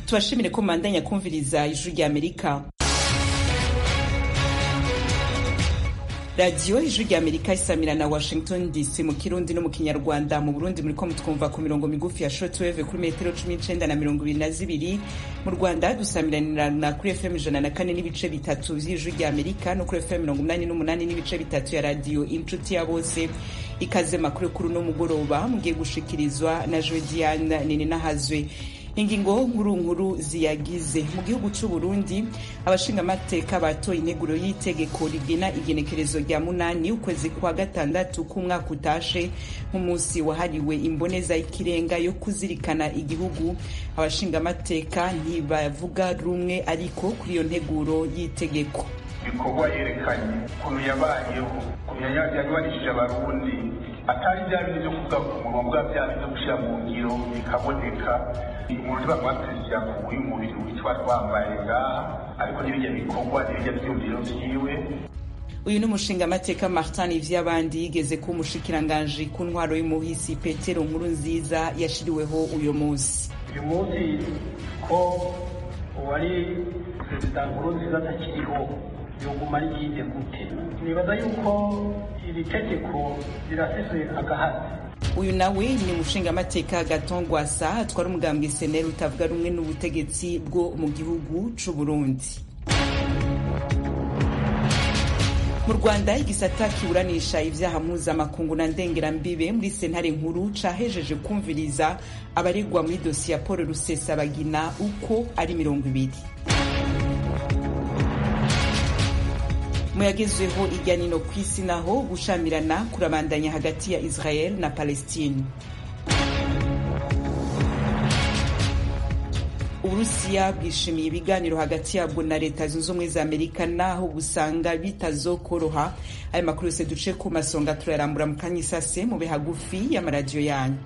tubashimire ko mubandanya kumviriza ijwi rya amerika radiyo ijwi rya amerika isamira na washington dc mu kirundi no mu kinyarwanda mu burundi muriko mutwumva ku mirongo migufi ya shortwave kuri metero cumi n'icenda na mirongo ibiri na zibiri mu rwanda dusamiranirana kuri fm ijana na kane n'ibice bitatu vy'ijwi rya amerika no kuri fm mirongo umunani n'umunani n'ibice bitatu ya radiyo inshuti ya bose ikaze makuru kuri uno mugoroba mugiye gushikirizwa na jodiane nini nahazwe ingingo nkuru nkuru ziyagize mu gihugu c'u Burundi abashingamateka batoye integuro y'itegeko rigena igenekerezo rya munani ukwezi kwa gatandatu k'umwaka utashe nk'umunsi wahariwe imboneza y'ikirenga yo kuzirikana igihugu abashingamateka ntibavuga rumwe ariko kuri iyo nteguro y'itegeko ibikorwa yerekanye ukuntu yabayeho ukuntu yabarishije abarundi atari bya bintu byo kuvuga ku munwa bwa bya bintu byo gushyira mu ngiro bikaboneka umuntu bamwaperezida ku y'umubiri witwa twambaye ngaha ariko n'ibijya bikorwa n'ibijya byumviro vyiwe uyu ni umushingamateka martin ivy'abandi yigeze kuba umushikiranganji ku ntwaro y'umuhisi petero nkuru nziza yashiriweho uyu munsi uyu munsi ko uwari perezida nkuru nziza atakiriho yoguma ari yinde gute nibaza yuko iri tegeko riraseswe agahazi uyu nawe ni umushingamateka gatongwasa atwara umugambwe seneri utavuga rumwe n'ubutegetsi bwo mu gihugu c'u burundi mu rwanda igisata kiburanisha ivyaha mpuzamakungu na ndengerambibe muri sentare nkuru cahejeje kumviriza abaregwa muri dosiye ya paul rusesabagina uko ari mirongo ibiri muyagezweho irya nino ku isi naho gushamirana kurabandanya hagati ya israel na palestine uburusiya bwishimiye ibiganiro hagati yabwo na leta zunze ubumwe za amerika naho busanga bitazokoroha ayo makuru yose duce ku masonga turayarambura mu kanya isase mube hagufi y'amaradiyo yanyu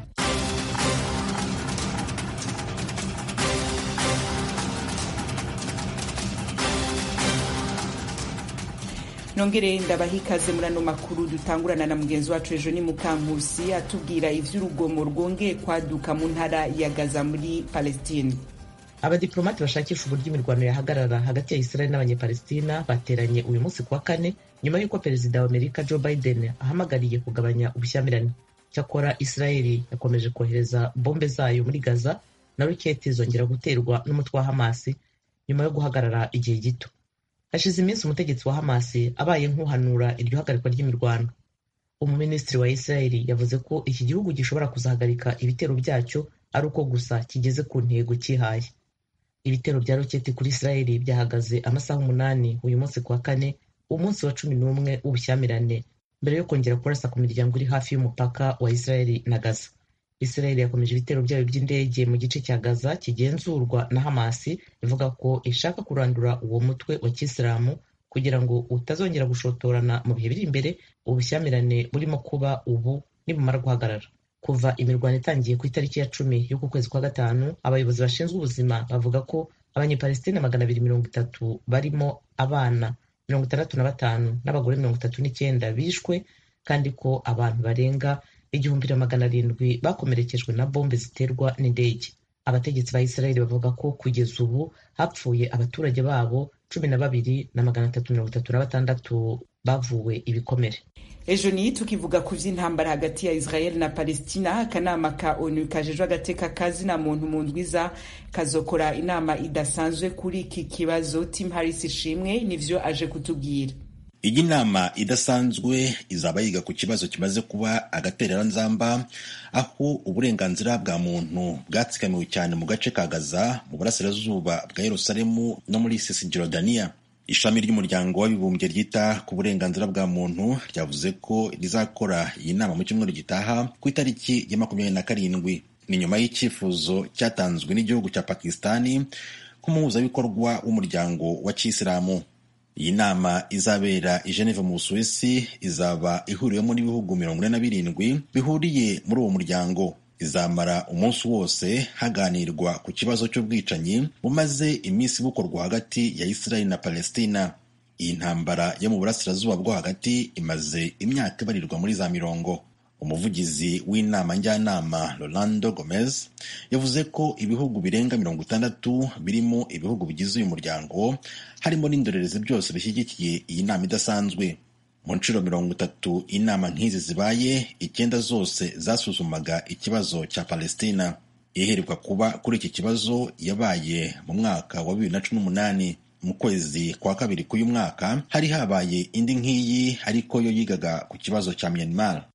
nongere ndabaha ikaze muri ano makuru dutangurana na mugenzi wacu ejo ni mukankusi atubwira ivy'urugomo rwongeye kwaduka mu ntara ya gaza muri palestine abadiplomati bashakisha uburyo imirwano yahagarara hagati ya israeli n'abanyepalestina bateranye uyu munsi kuwa kane nyuma y'uko perezida wa amerika joe biden ahamagariye kugabanya ubushyamirane cyakora israeli yakomeje kohereza bombe zayo muri gaza na roketi zongera guterwa n'umutwe wa hamasi nyuma yo guhagarara igihe gito hashize iminsi umutegetsi wa hamasi abaye nk'uhanura iryo hagarikwa ry'imirwano umuminisitiri wa israeli yavuze ko iki gihugu gishobora kuzahagarika ibitero byacyo ari uko gusa kigeze ku ntego cyihaye ibitero bya roketi kuri israeli byahagaze amasaha umunani uyu munsi kuwa kane umunsi wa cumi n'umwe w'ubushyamirane mbere yo kongera kurasa ku miryango iri hafi y'umupaka wa israeli na gaza israeli yakomeje ibitero byayo by'indege mu gice cya gaza kigenzurwa na hamasi ivuga ko ishaka kurandura uwo mutwe wa kisilamu kugira ngo utazongera gushotorana mu bihe biri imbere ubushyamirane burimo kuba ubu nibumara guhagarara kuva imirwano itangiye ku itariki ya cumi y'uku kwezi kwa gatanu abayobozi bashinzwe ubuzima bavuga ko abanyepalestina magana abiri mirongo itatu barimo abana mirongo itandatu na batanu n'abagore mirongo itatu n'icyenda bishwe kandi ko abantu barenga igihumbi na magana arindwi bakomerekejwe na bombe ziterwa n'indege abategetsi ba israeli bavuga ko kugeza ubu hapfuye abaturage babo cumi na babiri na magana atatu mirongo itatu na batandatu bavuwe ibikomere ejo niyi tukivuga ku vy'intambara hagati ya israel na palestina akanama ka onu kajejwe agateka kazina muntu mu ndwiza kazokora inama idasanzwe kuri iki kibazo tim harris ishimwe nivyo aje kutubwira iyi nama idasanzwe izaba yiga ku kibazo kimaze kuba agatereranzamba aho uburenganzira bwa muntu bwatsikamiwe cyane mu gace ka gaza mu burasirazuba bwa yerusalemu no muri sisijorodaniya ishami ry'umuryango w'abibumbye ryita ku burenganzira bwa muntu ryavuze ko rizakora iyi nama mu cyumweru gitaha ku itariki ya makumyabiri na karindwi ni nyuma y'icyifuzo cyatanzwe n'igihugu cya pakistani nk'umuhuzabikorwa w'umuryango wa kisilamu iyi nama izabera i Geneve mu Busuwisi izaba ihuriwemo n'ibihugu mirongo ine na birindwi bihuriye muri uwo muryango izamara umunsi wose haganirwa ku kibazo cy'ubwicanyi bumaze iminsi bukorwa hagati ya Israeli na Palestina iyi ntambara yo mu burasirazuba bwo hagati imaze imyaka ibarirwa muri za mirongo umuvugizi w'inama njyanama rolando gomez yavuze ko ibihugu birenga mirongo itandatu birimo ibihugu bigize uyu muryango harimo n'indorerezi byose bishyigikiye iyi nama idasanzwe mu nshuro mirongo itatu inama nk'izi zibaye icyenda zose zasuzumaga ikibazo cya palestina iheruka kuba kuri iki kibazo yabaye mu mwaka wa bibiri na cumi n'umunani mu kwezi kwa kabiri k'uyu mwaka hari habaye indi nk'iyi ariko yo yigaga ku kibazo cya myanmar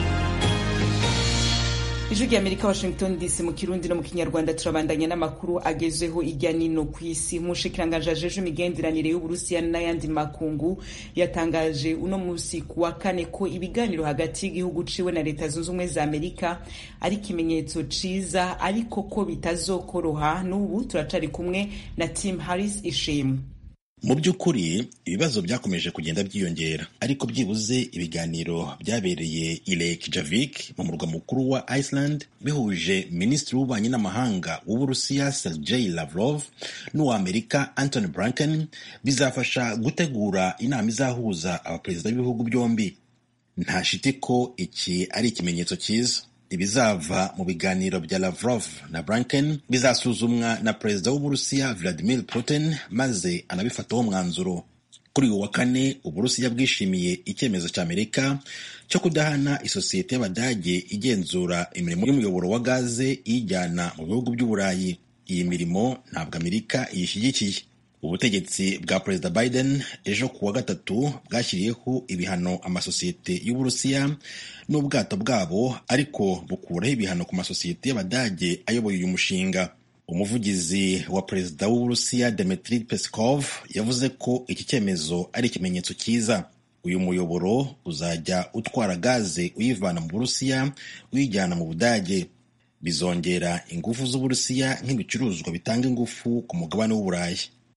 ijwi rya amerika washington dc mu kirundi no mu kinyarwanda turabandanya n'amakuru agezweho ijya nino ku isi umushikiranganji ajeje imigenderanire y'uburusiya n'ayandi makungu yatangaje uno munsi ku wa kane ko ibiganiro hagati y'igihugu ciwe na leta zunze ubumwe za amerika ari ikimenyetso ciza ariko ko bitazokoroha n'ubu turacari kumwe na tim harris ishimwe mu by'ukuri ibibazo byakomeje kugenda byiyongera ariko byibuze ibiganiro byabereye i Reykjavik mu murwa mukuru wa Iceland bihuje minisitiri w'ububanyi n'amahanga w'uburusiya Sergei Lavrov n'uw'amerika Antony Blinken bizafasha gutegura inama izahuza abaperezida b'ibihugu byombi nta shiti ko iki ari ikimenyetso cyiza ibizava mu biganiro bya Lavrov na Blinken bizasuzumwa na perezida w'uburusiya Vladimir Putin maze anabifataho umwanzuro kuri uyu wa kane uburusiya bwishimiye icyemezo cya amerika cyo kudahana isosiyete y'abadage igenzura imirimo y'umuyoboro wa gaze iyijyana mu bihugu by'uburayi iyi mirimo ntabwo amerika iyishyigikiye ubutegetsi bwa perezida biden ejo ku wa gatatu bwashyiriyeho ibihano amasosiyete y'uburusiya n'ubwato bwabo ariko bukuraho ibihano ku masosiyete y'abadage ayoboye uyu mushinga umuvugizi wa perezida w'uburusiya Dmitry Peskov yavuze ko iki cyemezo ari ikimenyetso cyiza uyu muyoboro uzajya utwara gaze uyivana mu burusiya uyijyana mu budage bizongera ingufu z'uburusiya nk'ibicuruzwa bitanga ingufu ku mugabane w'uburayi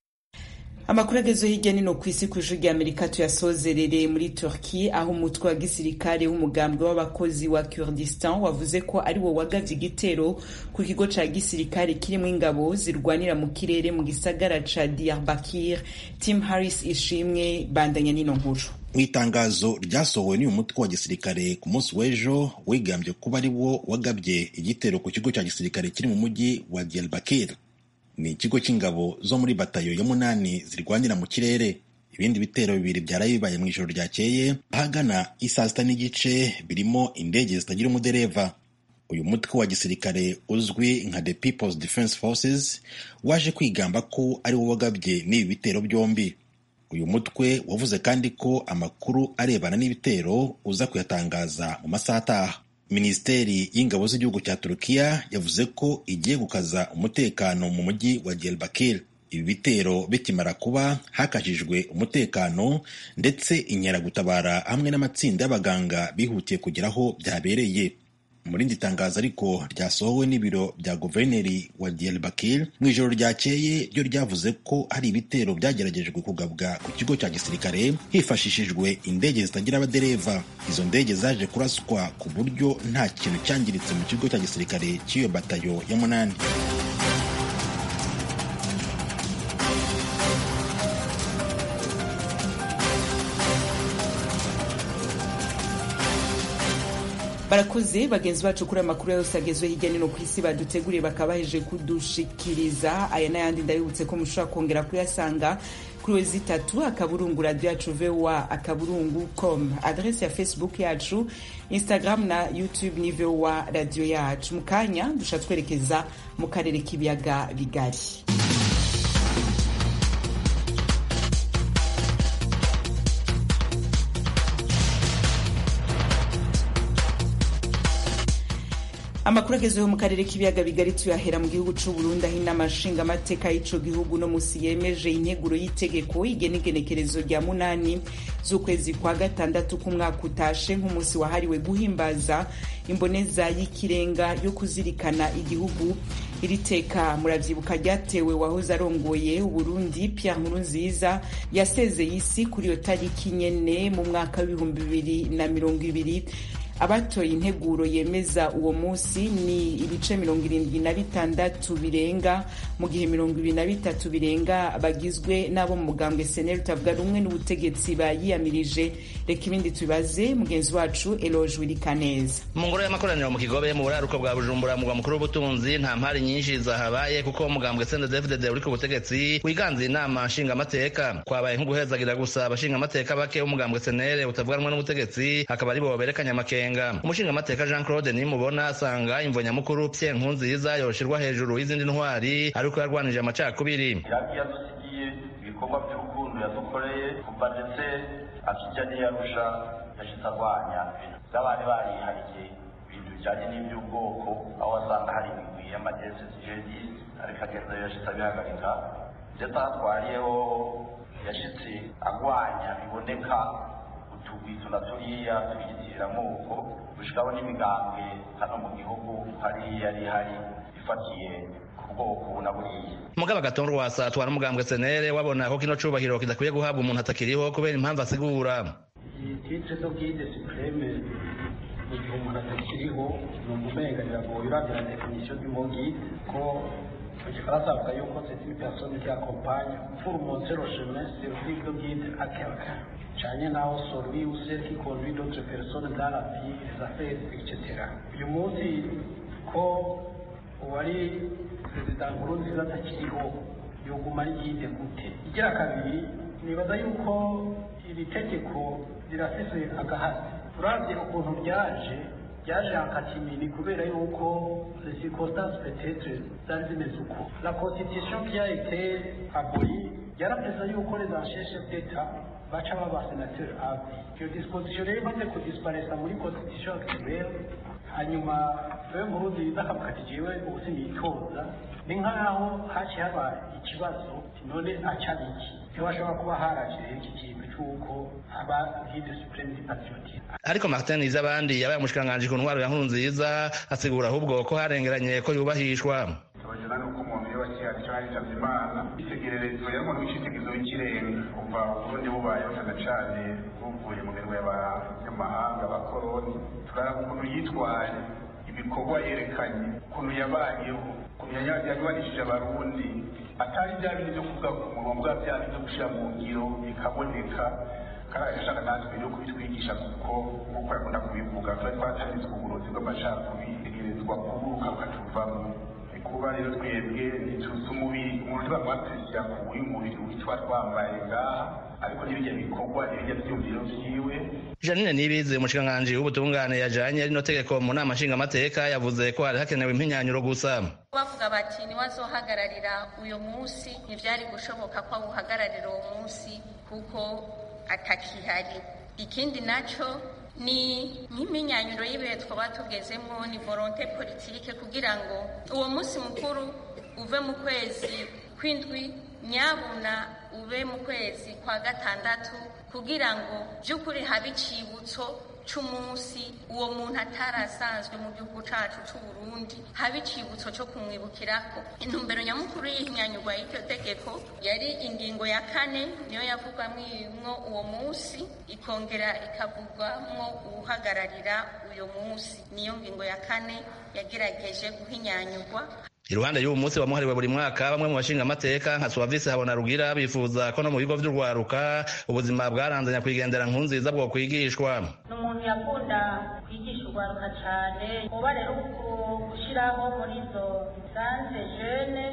amakuru agezweho hirya nino ku isi ku ijwi rya amerika tuyasozerere muri turki aho umutwe wa gisirikare w'umugambwe w'abakozi wa kurdistan wavuze ko ari wo wagavye igitero ku kigo ca gisirikare kirimo ingabo zirwanira mu kirere mu gisagara ca diyarbakir tim harris ishimwe bandanya nino nkuru mu itangazo ryasohowe n'uyu mutwe wa gisirikare ku munsi w'ejo wigambye kuba ari wo wagabye igitero ku kigo cya gisirikare kiri mu mujyi wa diyarbakir ni ikigo cy'ingabo zo muri batayo ya munani zirwanira mu kirere ibindi bitero bibiri byaraye bibaye mu ijoro ryakeye ahagana isaa sita n'igice birimo indege zitagira umudereva uyu mutwe wa gisirikare uzwi nka the people's defense forces waje kwigamba ko ari wo wagabye n'ibi bitero byombi uyu mutwe wavuze kandi ko amakuru arebana n'ibitero uza kuyatangaza mu masaha ataha minisiteri y'ingabo z'igihugu cya turukiya yavuze ko igiye gukaza umutekano mu mujyi wa diyarbakir ibi bitero bikimara kuba hakajijwe umutekano ndetse inkeragutabara hamwe n'amatsinda y'abaganga bihutiye kugera aho byabereye mu rindi tangazo ariko ryasohowe n'ibiro bya guverineri wa diyarbakir mu ijoro ryakeye ryo ryavuze ko hari ibitero byageragejwe kugabwa ku kigo cya gisirikare hifashishijwe indege zitagira abadereva izo ndege zaje kuraswa ku buryo nta kintu cyangiritse mu kigo cya gisirikare cy'iyo batayo ya munani barakoze bagenzi bacu kuri amakuru yose agezwe hirya no hino ku isi baduteguriye bakaba baheje kudushikiriza aya n'ayandi ndabibutse ko mushobora kongera kuyasanga kuri wezi itatu akaburungu radiyo yacu vowa akaburungu com adrese ya facebook yacu instagram na youtube ni vowa radiyo yacu mu kanya dusha twerekeza mu karere k'ibiyaga bigari amakuru agezweho mu karere k'ibiyaga bigari tuyahera mu gihugu c'u Burundi aho inama nshingamateka y'ico gihugu no musi yemeje integuro y'itegeko igena igenekerezo rya munani z'ukwezi kwa gatandatu k'umwaka utashe nk'umunsi wahariwe guhimbaza imboneza y'ikirenga yo kuzirikana igihugu iri teka muravyibuka ryatewe wahoze arongoye uburundi pierre nkurunziza yasezeye isi kuri iyo tariki nyene mu mwaka w'ibihumbi bibiri na mirongo ibiri abatoye integuro yemeza uwo munsi ni ibice mirongo irindwi na bitandatu birenga mu gihe mirongo ibiri na bitatu birenga bagizwe n'abo mu mugambwe seneri utavuga rumwe n'ubutegetsi bayiyamirije reka ibindi tubibaze mugenzi wacu eloge wirikaneza mu ngoro y'amakoraniro mu kigobe mu buraruko bwa bujumbura mugwa mukuru w'ubutunzi nta mpari nyinshi zahabaye kuko umugambwe sendedefdede uri ku butegetsi wiganze inama nshingamateka kwabaye nko guhezagira gusa abashingamateka bake b'umugambwe senere utavuga rumwe n'ubutegetsi akaba ari bo berekanye amakenga umushingamateka jean claude nimubona asanga imvo nyamukuru pye nkunziza yoshirwa hejuru y'izindi ntwari ariko yarwanije amacakubiri iraki yadusigiye ibikorwa by'urukundo yadukoreye kuva ndetse akijya n'iyarusha yashitse arwanya ibintu by'abari barihariye ibintu bijyanye n'iby'ubwoko aho wasanga hari imigwi y'amagese jedi ariko agenda yashitse abihagarika ndetse aho atwariyeho yashitse arwanya biboneka utugwizo na turiya tuyitirira amoko gushikaho n'imigambwe hano mu gihugu hariya yari hari ifatiye ku bwoko na buriya mugabo agatongo wasa atwara umugambwe senere wabona ko kino cubahiro kidakwiye guhabwa umuntu atakiriho kubera impamvu asigura iyi titre do guide supreme mu gihe umuntu atakiriho ni umumenganira ngo yurandira definition du mot guide ko mu gifaransa bavuga yuko c'est une personne qui accompagne pour montrer le chemin servir de guide à quelqu'un canye naho celui ou celle qui conduit d'autres personnes dans la vie les affaires etc uyu munsi ko uwari perezida nkurunziza atakiriho yoguma ari guide gute igira kabiri nibaza yuko iri tegeko rirafise agahasi turavye ukuntu ryaje ryaje akatimini kubera yuko les circonstances peut-être zari zimeze uko la constitution qui a été abolie yarapeza yuko les anciens chefs d'état baca baba sénateur avi iyo disposition rero imaze kudisparesa muri constitution actuelle hanyuma wewe murundi akavuga jewe ubu sinitoza ni nk'aho haciye haba ikibazo none aca biki ntibashobora kuba haraje iki kintu cy'uko aba guide supreme du patriotisme ariko martin izabandi yabaye umushikiranganji ku ntwaro ya nkuru nziza asigura ahubwo ko harengeranye ko yubahishwa tubagena nuko umuntu iyo bakihari cyo haritavye imana itegererezo yari umuntu w'icitegerezo w'ikirenga kuva uburundi bubayeho cyane cane buvuye mu mirimo y'abanyamahanga abakoroni turaraba ukuntu yitwaye ibikorwa yerekanye ukuntu yabayeho ukuntu yanywanishije abarundi atari bya bindi byo kuvuga ku munwa bwa bya bindi byo gushira mu ngiro bikaboneka kandi agashaka natwe no kubitwigisha kuko nk'uko yakunda kubivuga twari twatanditswe uburozi bw'amacakubiri tegerezwa kuburuka bukatuvamo kuba rero twebwe ntituzi umubiri umuntu ntibamwapresija ku uyu mubiri witwa twambaye ngaha ariko n'ibijya bikorwa n'ibijya byumviro vyiwe janine nibizi umushikiranganji w'ubutungane yajanye rino tegeko mu nama nshingamateka yavuze ko hari hakenewe impinyanyuro gusa bavuga bati niwazohagararira uyu munsi ntivyari gushoboka ko awuhagararira uwo munsi kuko atakihari ikindi naco ni nk'iminyanyuro y'ibihe twaba tugezemo ni volonte politike kugira ngo uwo munsi mukuru uve mu kwezi kw'indwi nyabuna ube mu kwezi kwa gatandatu kugira ngo by'ukuri habe icibutso c'umunsi uwo muntu atarasanzwe mu gihugu cacu c'uburundi habe icibutso co kumwibukirako intumbero nyamukuru y'ihinyanyurwa y'iryo tegeko yari ingingo ya kane niyo yavugwamwo uwo munsi ikongera ikavugwamwo uwuhagararira uyo munsi niyo ngingo ya kane yagerageje guhinyanyurwa iruhande y'uwo munsi wamuhariwe buri mwaka bamwe mu bashinga amateka nka suwavisi habona rugira bifuza ko no mu bigo vy'urwaruka ubuzima bwaranze nyakwigendera nkunziza bwo kwigishwa ni umuntu yakunda kwigisha urwaruka cane kuba rero gushiraho muri izo sanze jene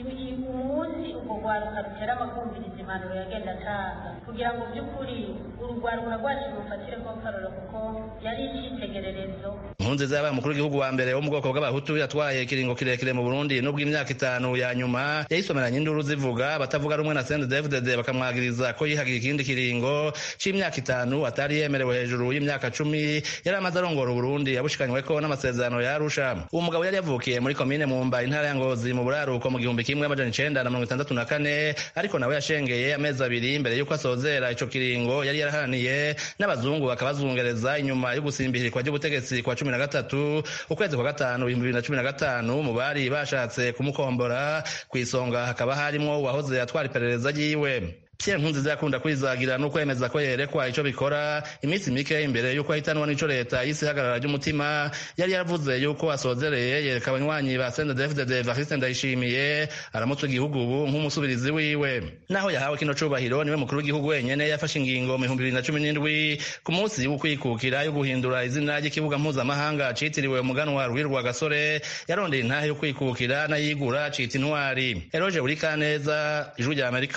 umunsi urwo rwaruka rutera amakumviriza impanuro yagenda atanga kugira ngo by'ukuri urugwaruka rwacu rufatire ko karoro kuko yari icitegererezo nkunziza yabaye umukuru w'igihugu wa mbere wo mu bwoko bw'abahutu yatwaye ikiringo kirekire mu burundi nubwo imyaka itanu ya nyuma yayisomeranye induru zivuga batavuga rumwe na sendedefdede bakamwagiriza ko yihagira ikindi kiringo c'imyaka itanu atari yemerewe hejuru y'imyaka cumi yari amaze arongora uburundi yabushikanyweko n'amasezerano ya arusha uwo mugabo yari yavukiye muri komine mumba intara ya ngozi mu buraruko mu gihumbi kimwe amajana icenda na mirongo itandatu na kane ariko nawe yashengeye amezi abiri mbere y'uko asozera ico kiringo yari yaraharaniye n'abazungu bakabazungereza inyuma yo gusimbihirirwa ry'ubutegetsi kwa cumi na gatatu ukwezi kwa gatanu ibihumbi bibiri na cumi na gatanu mu bari bashatse kumukombora ku isonga hakaba harimwo uwahoze atwara iperereza ryiwe Pierre Nkurunziza yakunda kwizagira no kwemeza ko yerekwa ico bikora iminsi mike imbere yuko ahitanwa n'ico leta y'isi ihagarara ry'umutima yari yaravuze yuko asozereye yereka abanywanyi ba CNDD-FDD Evariste Ndayishimiye aramutse igihugu ubu nk'umusubirizi wiwe naho yahawe kino cubahiro niwe mukuru w'igihugu wenyene yafashe ingingo mu 2017 ku munsi w'ukwikukira yo guhindura izina ry'ikibuga mpuzamahanga citiriwe umuganwa Rwirwa Gasore yarondeye intahe yo kwikukira n'ayigura cita intwari Eroge Burikaneza ijwi rya Amerika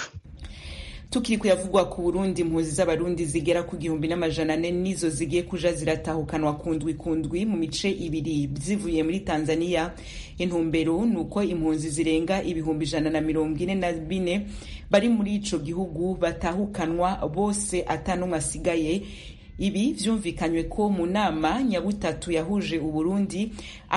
tukiri kuyavugwa ku burundi impunzi z'abarundi zigera ku gihumbi n'amajana ane nizo zigiye kuja ziratahukanwa kundwi kundwi mu mice ibiri zivuye muri tanzania intumbero ni uko impunzi zirenga ibihumbi ijana na mirongo ine na bine bari muri ico gihugu batahukanwa bose atanumwe asigaye ibi vyumvikanywe ko mu nama nyabutatu yahuje uburundi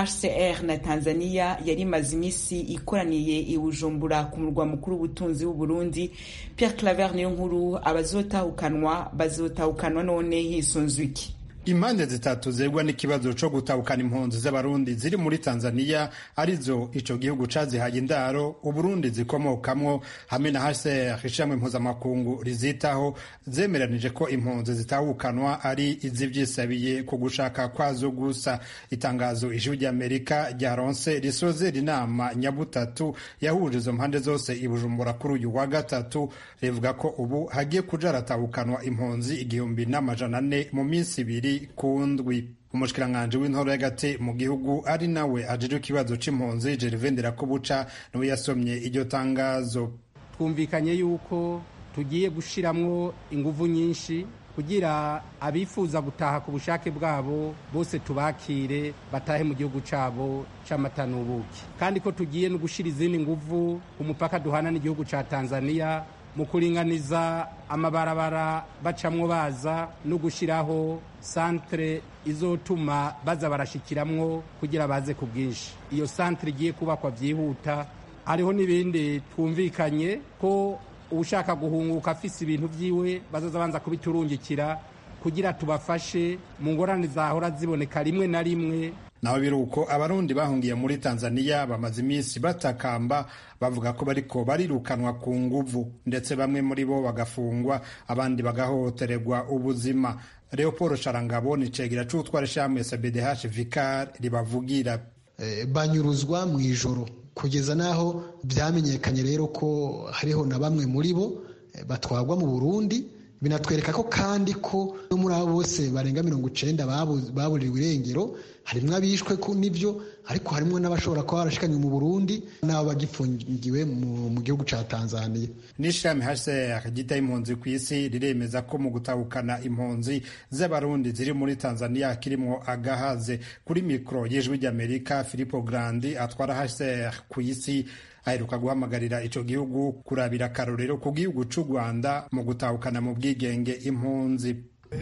hcr na tanzania yari imaze imisi ikoraniye i bujumbura ku murwa mukuru w'ubutunzi w'uburundi pierre claver niyo nkuru abazotahukanwa bazotahukanwa none hisunzwe iki impande zitatu zegwa n'ikibazo co gutahukana impunzi z'abarundi ziri muri tanzania arizo ico gihugu cazihaye indaro uburundi zikomokamwo hamwe na hcr ishamwe mpuzamakungu rizitaho zemeranije ko impunzi zitahukanwa ari izivyisabiye ku gushaka kwazo gusa itangazo ijwi ry'amerika ryaronse risozera inama nyabutatu yahuje izo mpande zose i bujumbura kuri uyu wa gatatu rivuga ko ubu hagiye kuja haratahukanwa impunzi igihumbi n'amajana ane mu minsi ibiri ku ndwi umushikiranganji w'intoro y'agati mu gihugu ari nawe ajejwe ikibazo c'impunzi Gervais Ndirakobuca niwe yasomye iryo tangazo twumvikanye yuko tugiye gushiramwo inguvu nyinshi kugira abifuza gutaha ku bushake bwabo bose tubakire batahe mu gihugu cabo c'amata n'ubuki kandi ko tugiye no gushira izindi nguvu ku mupaka duhana n'igihugu ca Tanzania mu kuringaniza amabarabara bacamwo baza no gushyiraho santere izotuma baza barashikiramwo kugira baze ku bwinshi iyo santere igiye kubakwa byihuta hariho n'ibindi twumvikanye ko ushaka guhunguka afise ibintu byiwe bazaza banza kubiturungikira kugira tubafashe mu ngorane zahora ziboneka rimwe na rimwe naho biri uko abarundi bahungiye muri tanzania bamaze iminsi batakamba bavuga ko bariko barirukanwa ku nguvu ndetse bamwe muri bo bagafungwa abandi bagahohotererwa ubuzima leopold sharangabo ni cegera c'utwara ishamwe cbdh vicar ribavugira e, banyuruzwa mu ijoro kugeza n'aho byamenyekanye rero ko hariho na bamwe muri bo e, batwagwa mu burundi binatwereka ko kandi ko no muri abo bose barenga mirongo icenda baburiwe irengero harimwo abishwe n'ibyo ariko harimwo n'abashobora kuba barashikanywe mu burundi n'abo bagifungiwe mu gihugu ca tanzania n'ishami hcr ryita impunzi ku isi riremeza ko mu gutahukana impunzi z'abarundi ziri muri tanzania kirimwo agahaze kuri mikoro y'ijwi ry'amerika filipo grandi atwara hcr ku isi aheruka guhamagarira ico gihugu kurabira akarorero ku gihugu c'u rwanda mu gutahukana mu bwigenge impunzi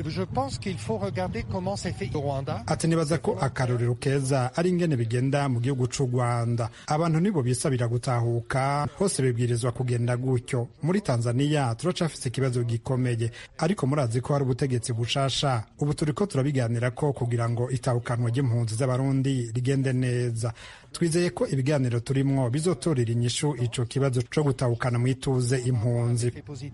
ati nibaza ko akarorero keza ari ingene bigenda mu gihugu c'u rwanda abantu nibo bisabira gutahuka hose bibwirizwa kugenda gutyo muri tanzaniya turacafise ikibazo gikomeye ariko murazi ko hari ubutegetsi bushasha ubu turiko turabiganira ko kugira ngo itahukanwa ry'impunzi z'abarundi rigende neza twizeye ko ibiganiro turimwo bizotorera inyishu ico kibazo co gutahukana mwituze impunzi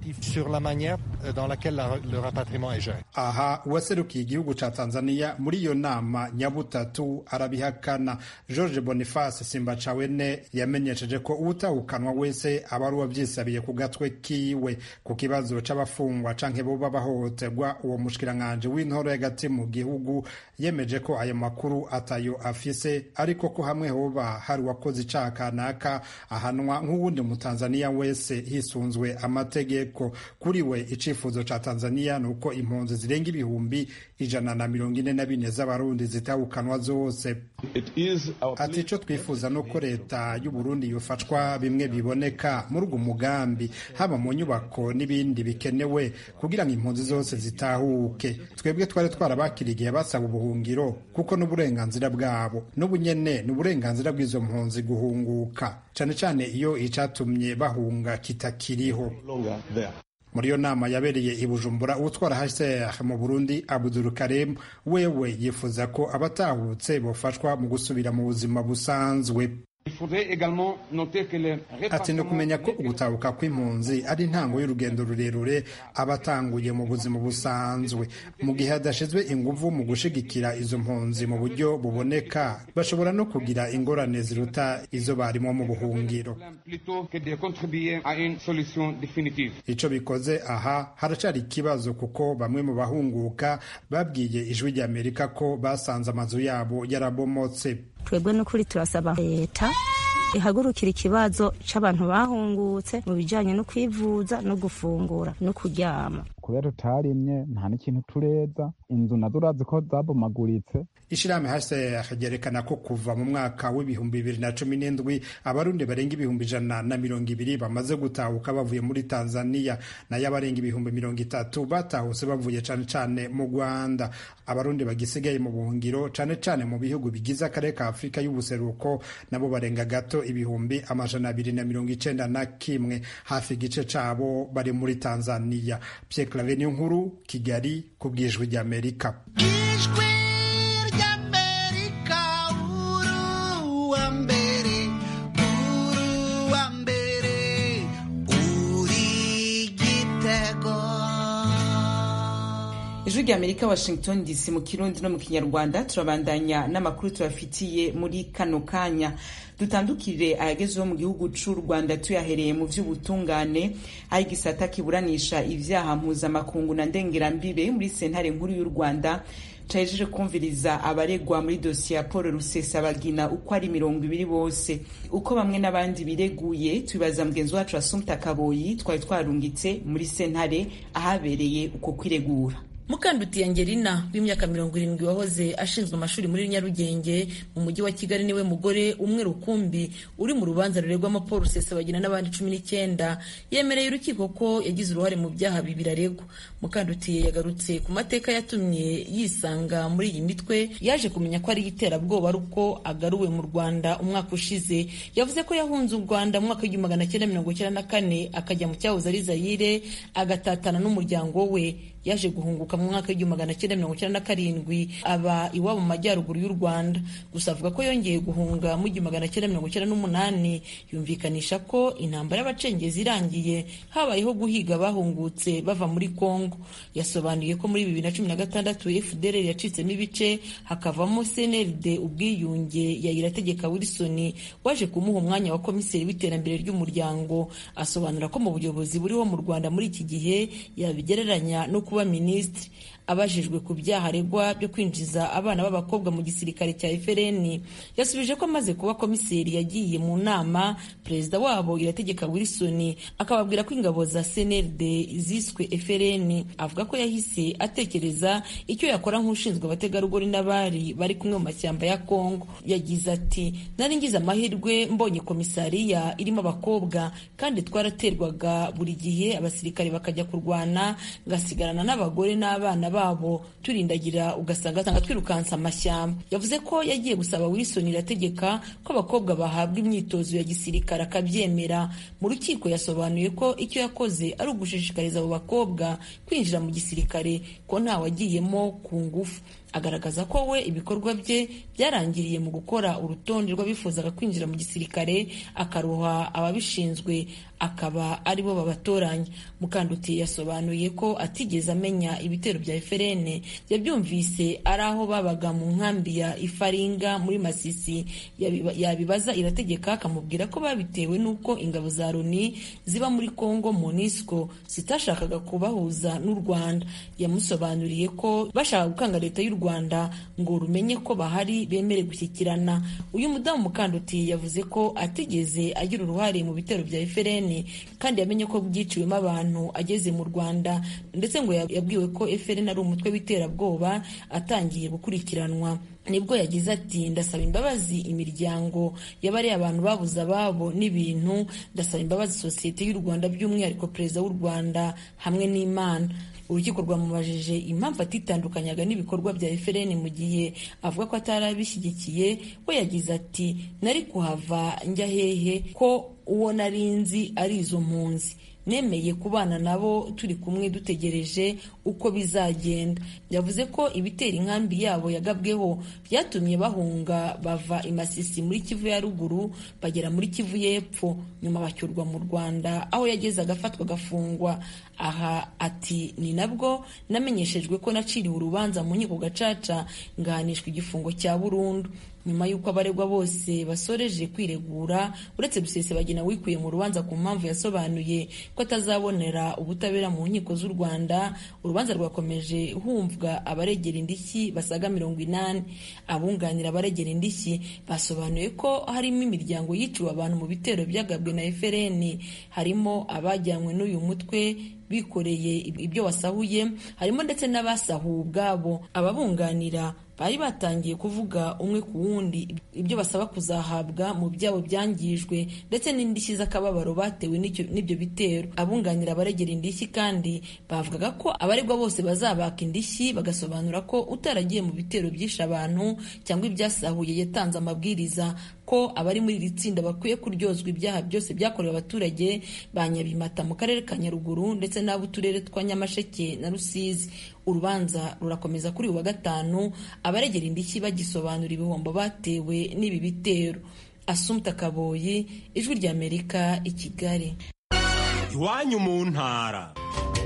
aha uwaserukiye igihugu ca tanzania muri iyo nama nyabutatu arabihakana george boniface simbacawene yamenyesheje ko uwutahukanwa wese aba ari uwavyisabiye ku gatwe kiwe ku kibazo c'abafungwa canke boba bahohoterwa uwo mushikiranganji w'intoro y'agati mu gihugu yemeje ko ayo makuru atayo afise ariko ko hamwe hoba hari uwakoze icaha kanaka ahanwa nk'uwundi mutanzaniya wese hisunzwe amategeko kuri we icifuzo ca tanzaniya ni uko impunzi zirenga ibihumbi ijana na mirongo ine na bine z'abarundi zitahukanwa zose ati ico twifuza nuko leta y'uburundi yofashwa bimwe biboneka muri ugo mugambi haba mu nyubako n'ibindi bikenewe kugira ngo impunzi zose zitahuke twebwe twari twarabakira igihe basaba ubuhungiro kuko n'uburenganzira bwabo n'ubu nyene ni uburenganzira bw'izo mpunzi guhunguka cane cane iyo icatumye bahunga kitakiriho muri iyo nama yabereye i bujumbura utwara hcr mu burundi abudul karim wewe yifuza ko abatahutse bofashwa mu gusubira mu buzima busanzwe ati ni ukumenya ko ugutabuka kw'impunzi ari intango y'urugendo rurerure aba atanguye mu buzima busanzwe mu gihe hadashizwe inguvu mu gushigikira izo mpunzi mu buryo buboneka bashobora no kugira ingorane ziruta izo barimo mu buhungiro ico bikoze aha haracari ikibazo kuko bamwe mu bahunguka babwiye ijwi ry'amerika ko basanze amazu yabo yarabomotse twebwe n'ukuri turasaba leta ihagurukira ikibazo c'abantu bahungutse mu bijanye no kwivuza no gufungura no kuryama kubera tutarimye nta n'ikintu tureza inzu nazo urazi ko zabomaguritse ishirahamwe hcr ryerekana ko kuva mu mwaka w'ibihumbi bibiri na cumi n'indwi abarundi barenga ibihumbi ijana na mirongo ibiri bamaze gutahuka bavuye muri tanzania nayo abarenga ibihumbi mirongo itatu batahutse bavuye cane cane mu rwanda abarundi bagisigaye mu buhungiro cane cane mu bihugu bigize akarere ka afurika y'ubuseruko nabo barenga gato ibihumbi amajana abiri na mirongo icenda na kimwe hafi igice cabo bari muri tanzania Pierre Claver nkuru kigali ku bw'ijwi ry'amerika ijwi ry'amerika uruwa mbere uruwa mbere uri gitego ijwi rya amerika washington dc mu kirundi no mu kinyarwanda turabandanya n'amakuru tubafitiye muri kano kanya dutandukire ayagezeho mu gihugu c'u rwanda tuyahereye mu vy'ubutungane aho igisata kiburanisha ivyaha mpuzamakungu na ndengerambibe muri sentare nkuru y'u rwanda cahejeje kumviriza abaregwa muri dosiye ya paul rusesabagina uko ari mirongo ibiri bose uko bamwe n'abandi bireguye tubibaza mugenzi wacu asumta kaboyi twari twarungitse muri sentare ahabereye uko kwiregura mukanduti angelina w'imyaka mirongo irindwi wahoze ashinzwe amashuri muri nyarugenge mu mujyi wa kigali niwe mugore umwe rukumbi uri mu rubanza ruregwamo paul rusesabagina n'abandi cumi n'icyenda yemereye urukiko ko yagize uruhare mu byaha bibiri aregwa mukanduti yagarutse ku mateka yatumye yisanga muri iyi mitwe yaje kumenya ko ari iterabwoba ari uko agaruwe mu rwanda umwaka ushize yavuze ko yahunze u rwanda mu mwaka w'igihumbi magana cyenda mirongo icyenda na kane akajya mu cyahoze ari zayire agatatana n'umuryango we yaje guhunguka mu mwaka w'igihumbi magana cyenda mirongo icyenda na karindwi aba iwabo mu majyaruguru y'u rwanda gusa avuga ko yongeye guhunga mu gihumbi magana cyenda mirongo icyenda n'umunani yumvikanisha ko intambara y'abacengezi irangiye habayeho guhiga abahungutse bava muri kongo yasobanuye ko muri bibiri na cumi na gatandatu fdr yacitsemo ibice hakavamo cnld ubwiyunge ya irategeka wilson waje kumuha umwanya wa komiseri w'iterambere ry'umuryango asobanura ko mu buyobozi buriho mu rwanda muri iki gihe yabigereranya no kuba minisitiri abajijwe ku byaha aregwa byo kwinjiza abana b'abakobwa mu gisirikare cya FRN yasubije ko amaze kuba komiseri yagiye mu nama perezida wabo irategeka Wilson akababwira ko ingabo za CNLD ziswe FRN avuga ko yahise atekereza icyo yakora nk'ushinzwe abategarugori n'abari bari kumwe mu mashyamba ya Kongo yagize ati nari ngize amahirwe mbonye komisariya irimo abakobwa kandi twaraterwaga buri gihe abasirikare bakajya kurwana ngasigarana n'abagore n'abana babo turindagira ugasanga asanga twirukansa amashyamba yavuze ko yagiye gusaba Wilson irategeka ko abakobwa bahabwa imyitozo ya gisirikare akabyemera mu rukiko yasobanuye ko icyo yakoze ari ugushishikariza abo bakobwa kwinjira mu gisirikare ko ntawagiyemo ku ngufu agaragaza ko we ibikorwa bye byarangiriye mu gukora urutonde rw'abifuzaga kwinjira mu gisirikare akaruha ababishinzwe akaba aribo babatoranya mukanduti yasobanuye ko atigeze amenya ibitero bya FRN yabyumvise ari aho babaga mu nkambi ya Ifaringa muri Masisi yabibaza irategeka akamubwira ko babitewe n'uko ingabo za Loni ziba muri Congo MONUSCO zitashakaga kubahuza n'u Rwanda yamusobanuriye ko bashaka gukanga leta y'u Rwanda ngo rumenye ko bahari bemere gushyikirana uyu mudamu mukanduti yavuze ko atigeze agira uruhare mu bitero bya FRN kandi yamenye ko byiciwemo abantu ageze mu Rwanda ndetse ngo yabwiwe ko FRN ari umutwe w'iterabwoba atangiye gukurikiranwa nibwo yagize ati ndasaba imbabazi imiryango y'abariya abantu babuze ababo n'ibintu ndasaba imbabazi sosiyete y'u Rwanda by'umwihariko perezida w'u Rwanda hamwe n'Imana urukiko rwamubajije impamvu atitandukanyaga n'ibikorwa bya FRN mu gihe avuga ko atari abishyigikiye we yagize ati nari kuhava njya hehe ko uwo nari nzi ari izo mpunzi nemeye kubana nabo turi kumwe dutegereje uko bizagenda yavuze ko ibitera inkambi yabo yagabweho byatumye bahunga bava i Masisi muri Kivu ya ruguru bagera muri Kivu y'epfo nyuma bacyurwa mu Rwanda aho yageze agafatwa agafungwa aha ati ni nabwo namenyeshejwe ko naciriwe urubanza mu nkiko gacaca ngahanishwa igifungo cya burundu nyuma y'uko abaregwa bose basoreje kwiregura uretse Rusesabagina wikuye mu rubanza ku mpamvu yasobanuye ko atazabonera ubutabera mu nkiko z'u Rwanda urubanza rwakomeje humvwa abaregera indishyi basaga mirongo inani abunganira abaregera indishyi basobanuye ko harimo imiryango yiciwe abantu mu bitero byagabwe na FRN harimo abajyanywe n'uyu mutwe bikoreye ibyo wasahuye harimo ndetse n'abasahuwe ubwabo ababunganira bari batangiye kuvuga umwe ku wundi ibyo basaba kuzahabwa mu byabo byangijwe ndetse n'indishyi z'akababaro batewe n'ibyo bitero abunganira abaregera indishyi kandi bavugaga ko abaregwa bose bazabaka indishyi bagasobanura ko utaragiye mu bitero byishe abantu cyangwa ibyasahuye yatanze amabwiriza ko abari muri iri tsinda bakwiye kuryozwa ibyaha byose byakorewe abaturage ba Nyabimata mu karere ka Nyaruguru ndetse n'ab'uturere twa Nyamasheke na Rusizi urubanza rurakomeza kuri uyu wa gatanu abaregera indishyi bagisobanura ibihombo batewe n'ibi bitero Asumta Kaboyi ijwi ry'Amerika i Kigali iwanyu mu ntara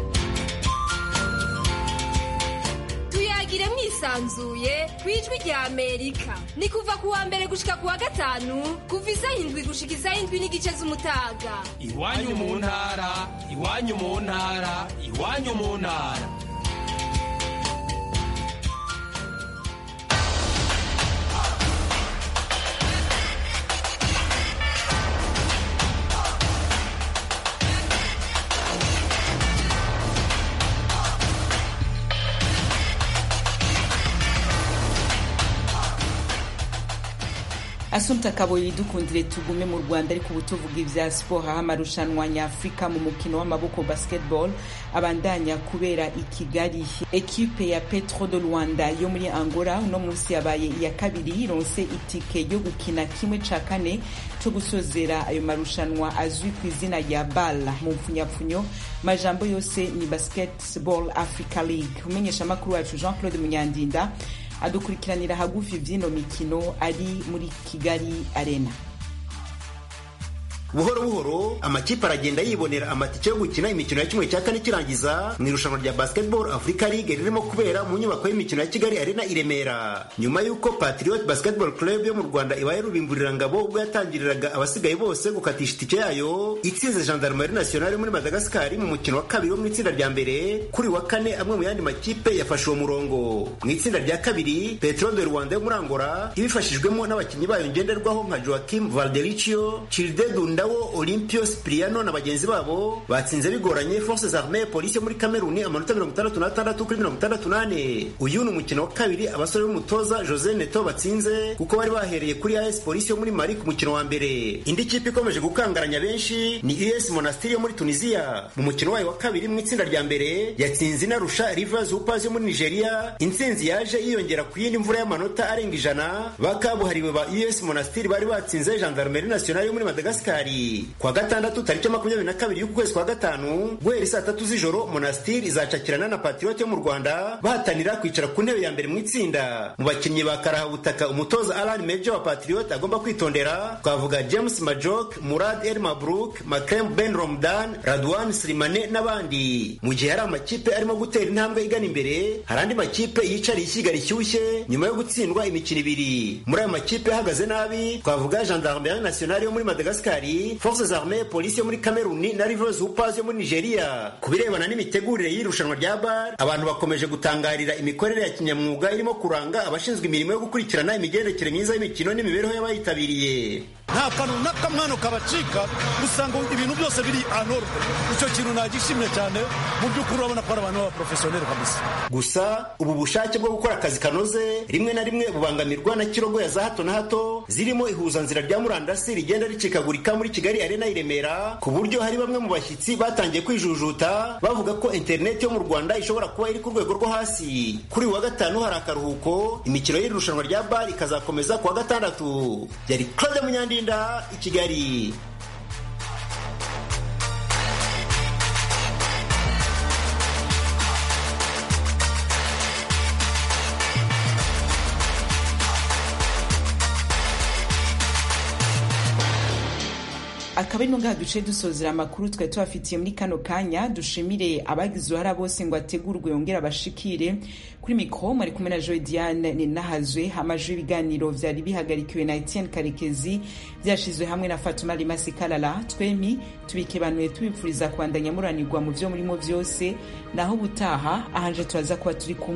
tuyagire mwisanzuye ku ijwi rya amerika ni kuva ku wa mbere gushika ku wa gatanu kuva isaha indwi gushika isaha indwi n'igice z'umutaga iwanyu mu ntara iwanyu mu ntara iwanyu mu ntara Asumta Kaboyi dukundire tugume mu Rwanda ariko ubu tuvuga ibya siporo aho amarushanwa nyafurika mu mukino w'amaboko basketball abandanya kubera i Kigali ekipe ya Petro de Rwanda yo muri Angola uno munsi yabaye iya kabiri ironse itike yo gukina kimwe ca kane co gusozera ayo marushanwa azwi ku izina rya BAL mu mpfunyapfunyo majambo yose ni Basketball Africa League umenyesha makuru wacu Jean Claude Munyandinda adukurikiranira hagufi vy'ino mikino ari muri Kigali Arena buhoro buhoro amakipe aragenda yibonera amatike yo gukina imikino ya kimwe cya kane kirangiza mu irushanwa rya basketball africa league ririmo kubera mu nyubako y'imikino ya kigali arena i remera nyuma y'uko patriot basketball club yo mu rwanda ibaye rubimburira ngabo ubwo yatangiriraga abasigaye bose gukatisha itike yayo itsinze gendarmerie nationale muri madagascar mu mukino wa kabiri wo mu itsinda rya mbere kuri wa kane amwe mu yandi makipe yafashe uwo murongo mu itsinda rya kabiri petro de rwanda yo muri angola ibifashijwemo n'abakinnyi bayo ngenderwaho nka joaquim valdericio childe ndawo Olympio Cipriano na bagenzi babo batsinze bigoranye Forces Armées Police yo muri Kameruni amanota mirongo itandatu n'atandatu kuri mirongo itandatu n'ane uyu ni umukino wa kabiri abasore b'umutoza Jose Neto batsinze kuko bari bahereye kuri AS Police yo muri Mali ku mukino wa mbere indi kipe ikomeje gukangaranya benshi ni US Monastir yo muri Tunisia mu mukino wayo wa kabiri mu itsinda rya mbere yatsinze inarusha Rivers Hoopers yo muri Nigeria intsinzi yaje yiyongera ku yindi mvura y'amanota arenga ijana bakabuhariwe ba US Monastir bari batsinze Gendarmerie Nationale yo muri Madagascar kwa gatandatu tariki makumyabiri na kabiri y'ukwezi kwa gatanu guhera saa tatu z'ijoro monastir izacakirana na patriot yo mu rwanda bahatanira kwicara ku ntebe ya mbere mu itsinda mu bakinnyi ba karahabutaka umutoza alan mejo wa patriot agomba kwitondera twavuga james majok murad el mabruk makrem ben romdan radwan slimane n'abandi mu gihe hari amakipe arimo gutera intambwe igana imbere hari andi makipe yicariye ishyiga rishyushye nyuma yo gutsindwa imikino ibiri muri ayo makipe ahagaze nabi twavuga gendarmerie nationale yo muri madagascar forces armées polisi yo muri kameruni na rivers hoopers yo muri nigeria ku birebana n'imitegurire y'irushanwa rya bar abantu bakomeje gutangarira imikorere ya kinyamwuga irimo kuranga abashinzwe imirimo yo gukurikirana imigendekere myiza y'imikino n'imibereho y'abayitabiriye nta kantu n'akamwano kabacika usanga ibintu byose biri anorwe icyo kintu nagishimye cyane mu by'ukuri urabona ko ari abantu b'abaprofesiyoneri kabisa gusa ubu bushake bwo gukora akazi kanoze rimwe na rimwe bubangamirwa na kirogoya za hato na hato zirimo ihuzanzira rya murandasi rigenda ricikagurika muri kigali arena i remera ku buryo hari bamwe mu bashyitsi batangiye kwijujuta bavuga ko interineti yo mu rwanda ishobora kuba iri ku rwego rwo hasi kuri uyu wa gatanu hari akaruhuko imikino y'irushanwa rya bar ikazakomeza ku wa gatandatu yari claude munyandinda i kigali akaba ari ngaha duce dusozera amakuru twari tubafitiye muri kano kanya dushimire abagize uruhara bose ngo ategurwe yongere abashikire kuri mikoro mwari kumwe na joy diane ninahazwe amajwi y'ibiganiro vyari bihagarikiwe na etienne karekezi vyashizwe hamwe na fatuma rimasi kalala twemi tubikebanuye tubipfuriza kubandanya muranirwa mu vyo murimo vyose naho ubutaha ahanje turaza kuba turi kumwe